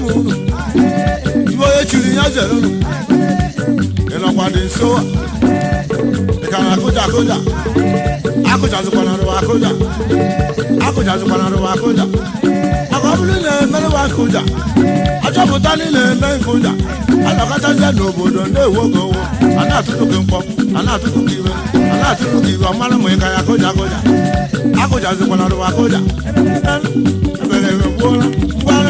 ụmụ unu ibe onye chiri ya zere unu ị nọkwa dị nso a ị ka na-akụja akụja akụjazikwana rụwa akụja akụjazikwana rụwa akụja maka ọ bụrụ na emerụwa nkụja achọpụta niile eme nkụja anọkọtazie n'obodo na-ewu oge owo a na-atụtụ gị mkpọ a na-atụtụ gị iwe a na-atụtụ gị iwe ọmara ma ị ka ya akụja akụja akụjazikwana rụwa akụja ebere ebe gbuola ngwanụ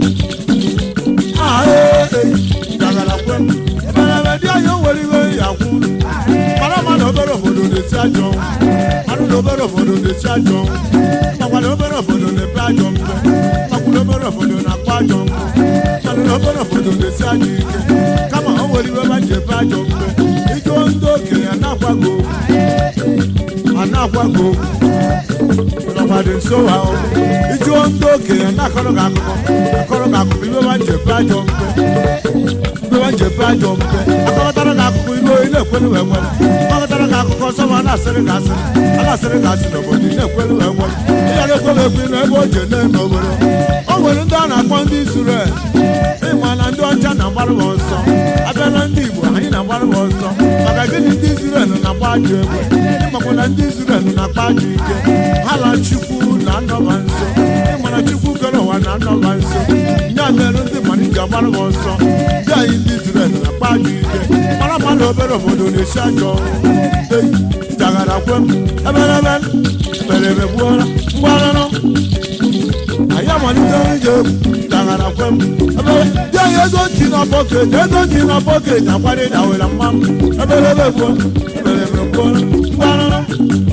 dị anya nwere iwe ya kwu mara mmadụ obere obodo na-esi ajọ mmadụ na obere obodo na-esi ajọ makwa na obere obodo na-epe ajọ mpe makwa na obere obodo na-akpa ajọ mpe mmadụ na obere obodo na-esi ajọ ike kama o nwere iwe ma ji epe ajọ mpe ike ndị okenye a na-akwago a na-akwago nọkwa dị nso ha ijuo ndị okenye na-akọrọ gị akụkọ akọrọ gị akụkọ iwe ma ji epe ajọ mpe iwe nje pe ajọ mpe akọkọtara gị akụkọ ilu oyi na-ekwelu wee nwere akọkọtara gị akụkọ nsọ ma a na-asịrị gị asịrị a na-asịrị gị asị n'obodo ị na-ekwelu wee nwere ị gara ekwelu ekwe na ebe o je na-eme obodo o nwere ndị a na-akpọ ndị Izrel ịma na ndị ọcha na-agbara ha ọsọ abịa na ndị Igbo anyị na-agbara ha ọsọ maka gịnị ndị Izrel na-agba ajọ egbe ịmakwa na ndị Izrel na-akpa ajọ ike ha na Chukwu na-anọba nso ịmana Chukwu kere ụwa na-anọba nso ya mere ndị mmadụ ji agbara ha ọsọ ndị anyị ndị Izrel na-akpa ajọ ike mara mmadụ obere obodo na-esi ajọ ọrụ jagara kwe m eberebe mere ebe gbuola mgbaranụ anyị amalitela ije egwu jagara kwe m ebere dị anyị ego ntị na bọket ego ntị na bọket akwado ịdawere mma m eberebe gbuo eberebe gbuola mgbaranụ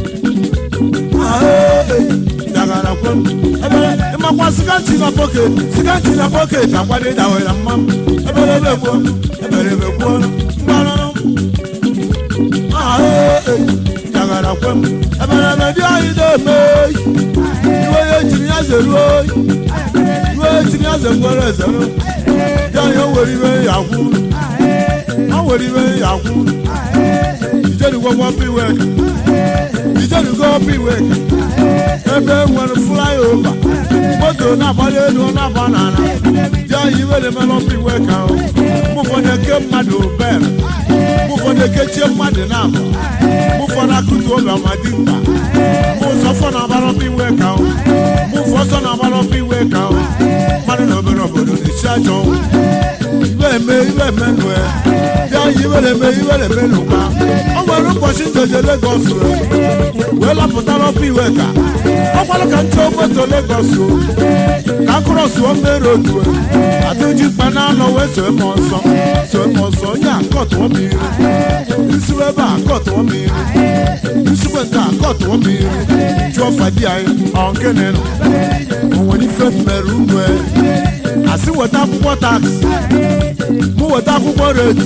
jagara kwe m ebere ịmakwa siganti na bọket siganti na bọket akwado ịdawere mma m eberebe gbuo eberebe gbuo mgbaranụ jagara kwe m eberebe dị anyị na-eme oyi iwe ya ejiri ya zere oyi iwe ya ejiri ya zekwere ezere dị anyị o nwere iwe ya kwụ o nwere iwe ya kwụ ijerugo gwọpụ iwe ijerugo ọpụ iwe ebe nwere flyover moto na-agbali elu ọ na-agba n'ala dị anyị iwe na-emere ọpụ iwe ka ahụ mgbe ụfọdụ eke mmadụ bere mgbe ụfọdụ ekechie mmadụ na-abụ mgbe ụfọdụ akụtu oge amadi mkpa mgbe ụzọ fọ na-agbara ọpụ iwe ka ahụ mgbe ụfọ ọsọ na-agbara ọpụ iwe ka ahụ mmadụ na obere obodo na-esi ajọ iwe eme iwe eme nụ ya dị anyị iwe na-eme iwe na-eme n'ụkwa o nwere ụbọchị njeje Legọs wee lapụtara ọpụ iwe ka ọ gwara ka nche moto Legọs ka akụrọsụọ mmere otu adịji mkpa na-anọ wee soe m ọsọ soe m ọsọ onye a kọtụọ m iri isiwe ebe a kọtụọ m iri isikwe nke a kọtụọ m iri jụọ fadi anyị ọ nke na-enọ o nwere ife mmere unu asị weta akwụkwọ taksị mụ weta akwụkwọ redi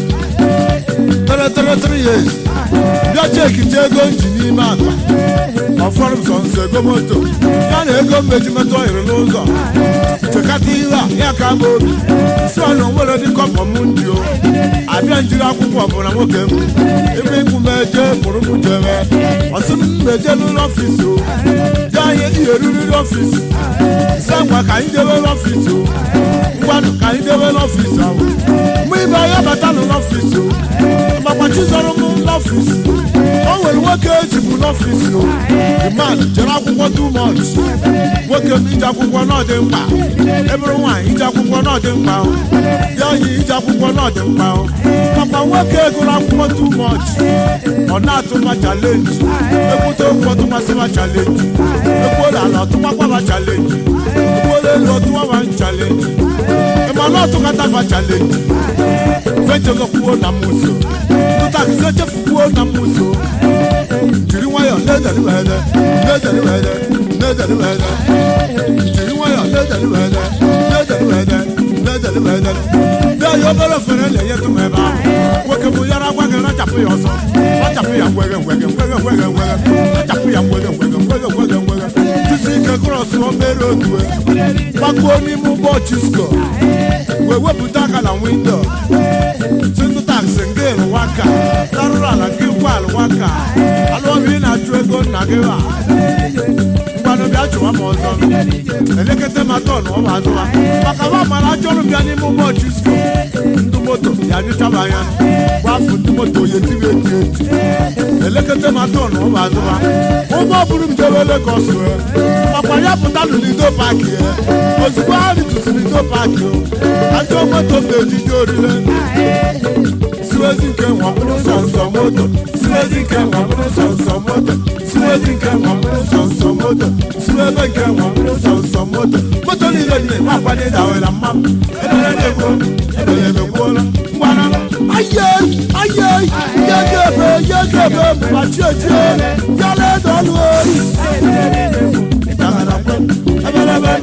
tere tere tere years bịa cheki je ego nji n'ime akpa ọfọrọ m sọ nso ego moto ya na ego mmeji metụ ọhịrị n'ụzọ chekata ihe a ya ka m obi si ọnụ nwere dị kọpọ m ndị o abịa njiri akwụkwọ ọbụla nwoke m ebe ikwu m eje mụrụ m jebe ọsị m meje n'ụlọ ọfisi o je anyị ihe riri n'ọfisi si ngwa ka anyị jebe n'ọfisi o ngwanụ ka anyị jebe n'ọfisi ahụ mụ ibe ya bata n'ọfisi o makwa chizọrọ m n'ọfisi o nwere nwoke ejibu n'ọfisi o the man jere akwụkwọ too much nwoke m ije akwụkwọ n'ọdị mkpa ebụrụ nwaanyị ije akwụkwọ n'ọdị mkpa o dị anyị ije akwụkwọ n'ọdị mkpa o makwa nwoke gụrụ akwụkwọ too much ọ na-atụma chalenji ekwute okwu ọtụmasịma chalenji ekwuola ala ọtụmakwaba chalenji ekwuola elu ọtụmaba chalenji ịmana ọtụkatafa chalenji fechegokwuo na muso tụtakịsị echefukwuo na muso jiri nwayọ na-ederiwede na-ederiwede na-ederiwede jiri nwayọ na-ederiwede na-ederiwede na-ederiwede ndị anyị obere ofere na-enyetụ m ebe ahụ nwoke bụ yara agwa gị rachapụ ya ọsọ rachapụ ya ngwege ngwege ngwege ngwege ngwege rachapụ ya ngwege ngwege ngwege ngwege ngwege jisi ike krọs obere otu gbakuo n'ime ụgbọ chisko wee wepụta aka na windo tụtụ taksị nke lụwaka tarụrụ ala nke ngwa alụwaka alụọbi na-achụ ego nna gị ha mgbanụ bịa chụwa m ọzọ elekọta ma tọn ọ ma azụwa maka wa mara ajọ ọrụ bịa n'ime ụgbọ chisko ndị moto ya nyụchaba anya gbafu ndị moto ya etiri eti eti elekọta ma tọn ọ ma azụwa ụgbọ buru m jewe Lagos wee makwa ya pụta nụ n'ido paaki ya ozugbo ha ritụsịrị n'ido paaki o ajọ moto m na-ejide orile siwezi nke nwa bụrụ sọnsọ moto siwezi nke nwa bụrụ sọnsọ moto siwezi nke nwa bụrụ sọnsọ moto siwebe nke nwa bụrụ sọnsọ moto moto niile dị na akwado dawela mma m ebere na-egbo ebere emegbuola ngwana aye aye ya ga-ebe ya ga-ebe mgbachi echie ya ledo ọnụ ori ịdagara kwe ebelebe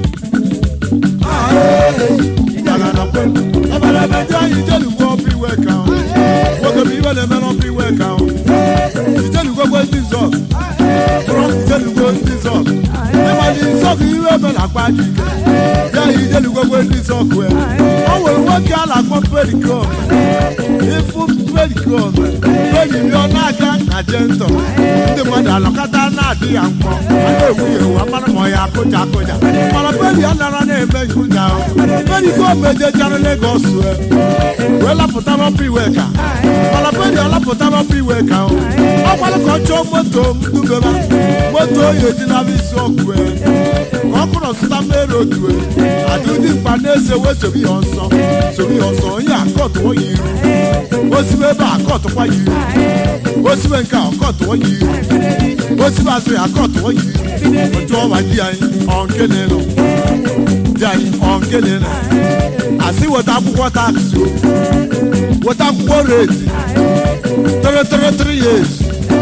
ịdagara kwe ebelebe ndị anyị jelugo ọpụ iwe ka ahụ nwoke bụ iwe na-eme n'ọpụ iwe ka ahụ ijelugogwe ndị zọg bụrụ ijelugo ndị zọg ịma ndị zọg iwe eme na akpa ji ike ya yi ijelugogwe ndị zọg wee o nwere nwoke a na-akpọ perikom ịfụ perikom periri ọ na-aga na jentọ ndị mmadụ alọkọta na-adị ya mkpọ a na-ewu ya ewu amara ma ọ ya akụja akụja mana peri a nara na-eme nkụja ahụ perikom ejechara Legọs wee wee lapụta n'ọpụ iwe ka mana peri ọ lapụta n'ọpụ iwe ka ahụ ọ gwara ka ọ chọọ moto m dubeba moto oyi ejinaba isi ọkụ wee ka ọ kụrụ zụta mmeri otu adịdị mkpa na-ese wee sobe ya ọsọ sobe ya ọsọ onye akọtụọ ya iru osibe ebe a akọtụkwa ya iru osibe nke a ọkọtụọ ya iru osibe azụ ya akọtụọ ya iru otu ọwa di anyị ọnke na-elu di anyị ọnke na-elu asị weta akwụkwọ taksi o weta akwụkwọ reti tere tere tere years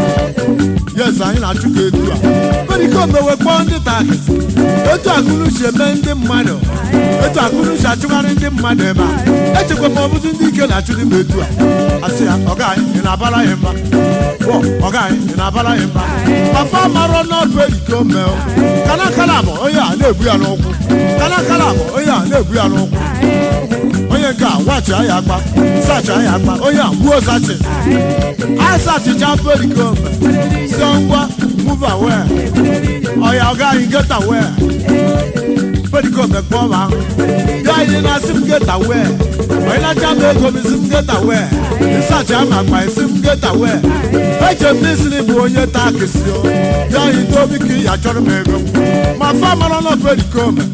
yes anyị na-achụ ka etu a periko mewe kpọọ ndị taksi etu akụrụ si eme ndị mmadụ etu akụrụ si achụgharị ndị mmadụ ebe a echekwa ma ọ bụzi ndị ike na-achụ dị m etu a asị ya ọga anyị ị na-abara ya mba bọ ọga anyị ị na-abara ya mba papa marọ n'ọdụ eriko mee kana kala bụ onye a na-ebu ya n'ụkwụ kana kala bụ onye a na-ebu ya n'ụkwụ onye nke a wachi anya akpa sachi anya akpa onye a gbuo sachi asachicha periko si ngwa move away ọya ọga anyị get away periko mekpọ ma ahụ ya anyị na-asị m get away onye na-acha m ego m isi m get away ịsachi ama akpa isi m get away eche m n'isi bụ onye taa kesi o ya anyị dobi ka ị ya chọrọ m ego ma fa mara na periko me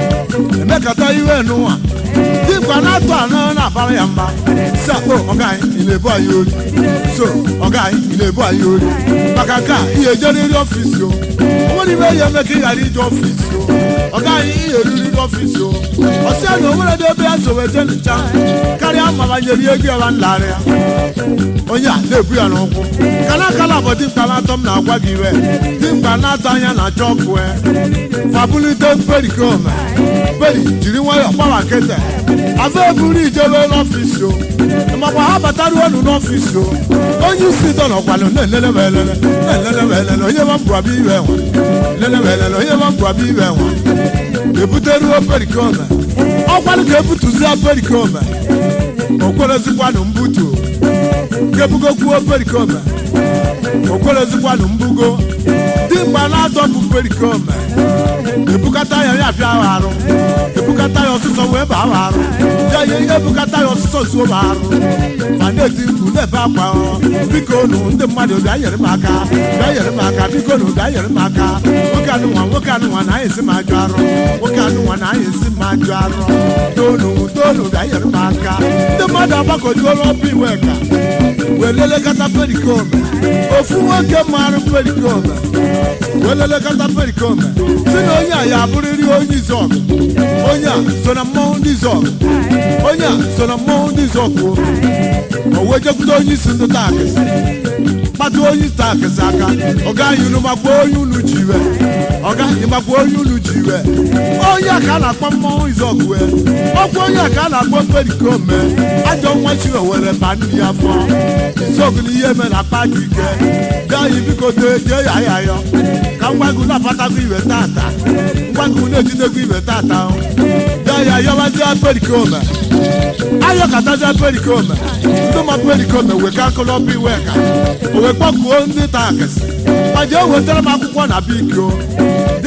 emekata iwe n'ụwa dịkwa na-atụ anọ na-abara ya mba si akpọ ọga anyị ị na-ebu anyị ori so ọga anyị ị na-ebu anyị ori maka nke a ihe ejeriri ọfisi o onwere ibe ya eme ka ị ghara ije ọfisi o ọga anyị ihe eriri n'ọfisi o ọsị ya na onwere dị ebe ya so wee ncha karịa ma banyere ihe ego ya nlarị ya onye a na-ebu ya n'ụkwụ kana kala bụ dimkpa na-atọ m na-agwa gị iwe dimkpa na-atọ anya na chọkụ fabulite perikome peri jiri nwayọọ gbawa nkịtị afọ eburu ijebe n'ọfisi o makwa ha bataruo unu n'ọfisi o onye isi dọ nọkwanụ na-elele ma elele na-elele ma elele onye ma mbụabịa iwe nwa lele ma elele onye ma mbụabịa iwe nwa ebuteruo perikome ọkwanụ ka ebutuzia perikome okwerezikwanụ mbutu kebugokwuo perikome okwerezikwanụ mbugo dimgba na-atọ bụ perikome ebukata ya ya bịa arụ ebukata ya ọsụsọ wee baa arụ ya ye ihe ebukata ya ọsụsọ zuo m arụ ma na-eti mkpu na-ebe akwa biko nụ ndị mmadụ bịa nyere m aka bịa nyere m aka biko nụ bịa nyere m aka nwoke anụnwa nwoke anụnwa na anyị esi m ajụ arụ nwoke anụnwa na anyị esi m ajụ arụ tonu tonu bịa nyere m aka ndị mmadụ agbakọjuola ọbụ iwe ka wee lelekọta perikome ofu nwoke marụ perikome wee lelekọta perikome si na onye a ya abụrịrị onye izọgụ onye a so na mmọnwụ ndị izọgụ onye a so na mmọnwụ ndị izọgụ o wee jekwute onye isi ndị taakịsị kpata onye isi taakịsị aka ọga anyị unu makwa onye unu ji iwe ọga anyị makwa onye unu ji iwe onye a ka a na-akpọ mmọnwụ izọgụ wee ọkwa onye a ka a na-akpọ perikome ajọ nwa chiwe were ba nri ya fọ izọgụ na ihe mere akpa dị ike gaa anyị biko tee jee ya ya yọ ka ngwagu na-apatakwa iwe tata ngwagu na-ejidekwa iwe tata gaa ya yọwazia perikome ayọkatazia perikome ndị ma perikome wee ka akụlọbụ iwe ka o wee kpọkuo ndị taakịsị ma jee wetara m akwụkwọ na biko dị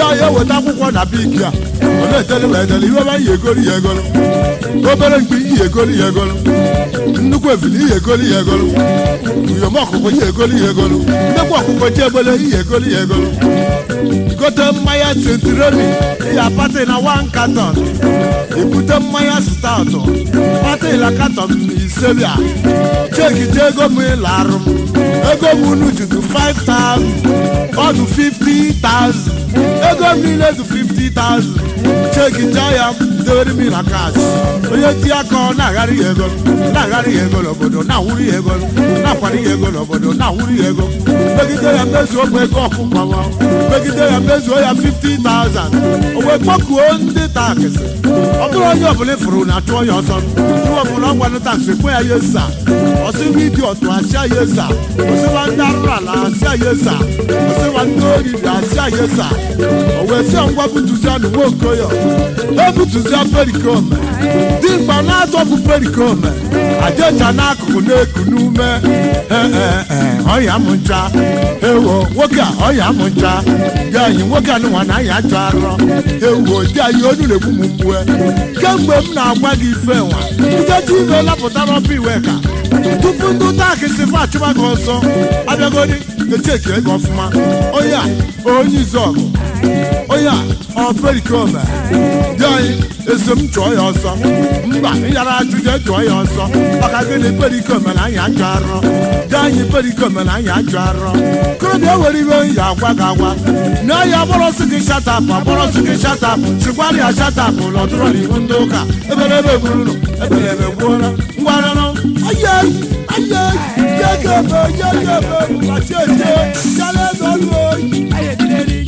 ya eweta akwụkwọ na biki a ọ na-eteli wee eteli ihe ọma ihe egolu ya egolu obere mkpi ihe egolu ya egolu nnukwu ebili ihe egolu ya egolu uyom ọkụkọ ihe egolu ya egolu nnekwu ọkụkọ ji egbele ihe egolu ya egolu gote mmanya sentiroli ya pati na wan katon ebute mmanya staụtụ pati la katon ise bịa cheki je ego m ịlarụ m ego m unu judu 5000 ọ dụ 50000 ego m niile dụ 50000 cheki je ya dewere m na kas onye ti aka ọ na-agharị ya ego na-agharị ya ego n'obodo na-awụrụ ya ego na-akwari ya ego n'obodo na-awụrụ ya ego megide ya mezuo m ego ọkụkọ m megide ya mezuo ya 50000 o wee kpọkuo ndị taksị ọ bụrụ onye ọbụla ịfụrụ na achụọ ya ọsọ ndị ọbụla ọ gwanụ taksị kwe ya yesa ọsịwa idi ọtụ asịa yesa ọsịwa ndị arụrụ ala asịa yesa ọsịwa ndị ori dị asịa yesa o wee sịa ngwa butuzia na nwa okoyo ebutuzia perikome dimgba na-atọpụ perikome ajecha n'akụkụ na-eku n'ume ọya m ncha ewo nwoke a ọya m ncha dị anyị nwoke anụnwa na anyị ajọ arọ ewo dị anyị onu na-egbu m mgbue kemgbe m na-agwa gị ife nwa nkeji ibe lapụta n'ọba iwe ka tupu ndị ụta akịsị fa achụba gị ọsọ abịagodi echeki ego ọfụma onye a onye izọgụ onye a ọ perikome dị anyị eso m chụọ ya ọsọ mba ịyara ajụjụ chụọ ya ọsọ maka gịnị perikome na anyị ajụ arọ dị anyị perikome na anyị ajụ arọ korobịa were iwe ya agwa gị agwa na ya agbọrọsị gị shatapụ agbọrọsị gị shatapụ chikwara ya shatapụ lọtụrụ n'ihu ndị ụka ebere ebe gburunu ebere ebe gbuola ngwaranụ ayai ayai yegebe yegebe bụlachiete yara ebe ọlụ oyi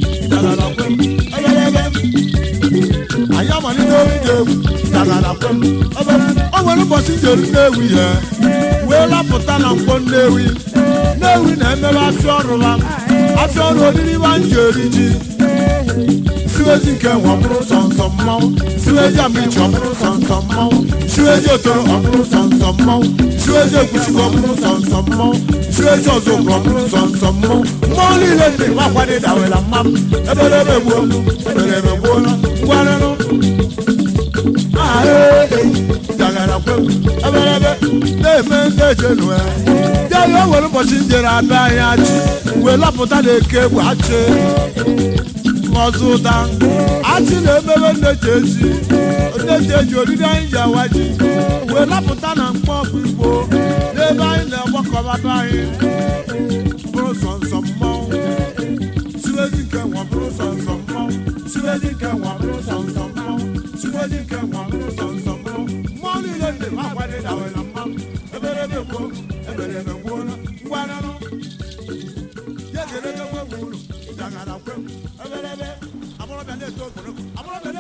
anyị amalite orije egwu dagara kwem ebe o nwere ụbọchị jere nnewi ihe wee lapụta na mkpọ nnewi nnewi na-emebe afịa ọrụ ha afịa ọrụ oriri ba nji eri ji siwezi nke nwe ọbụrụ sọnsọ mmanwụ siwezi amichi ọbụrụ sọnsọ mmanwụ siwezi otoro ọbụrụ sọnsọ mmanwụ siwezi ekwuchikwa ọbụrụ sọnsọ mmanwụ siwezi ọzọgwụ ọbụrụ sọnsọ mmanwụ mmụọ niile ndị makwade dawela mmam ebelebe gbuo ebelebe gbuo ngwarịrụ dagara kwem ebelebe na-eme ndị ejenu ya ya ya o nwere ụbọchị njere abịa anyị achị wee lapụta na eke egwu achị ọzọ ụda achị na-emebe nneji ezi nneji eji oriri anyị ji awa ji wee lapụta na mkpọ ọkụ igbo n'ebe anyị na-agbakọbata anyị bụrụ sọnsọ mmọnwụ siwezi nke nwa bụrụ sọnsọ mmọnwụ siwezi nke nwa bụrụ sọnsọ mmọnwụ siwezi nke nwa bụrụ sọnsọ mmọnwụ mmụọ niile ndị m agwadị dawela mmanwụ eberebe gboo eberebe gbuola ngwaranụ ya ga-erebe nwe ụlọ jagara kwem ebelebe amụrọbịa na-eto okporoko amụrọbịa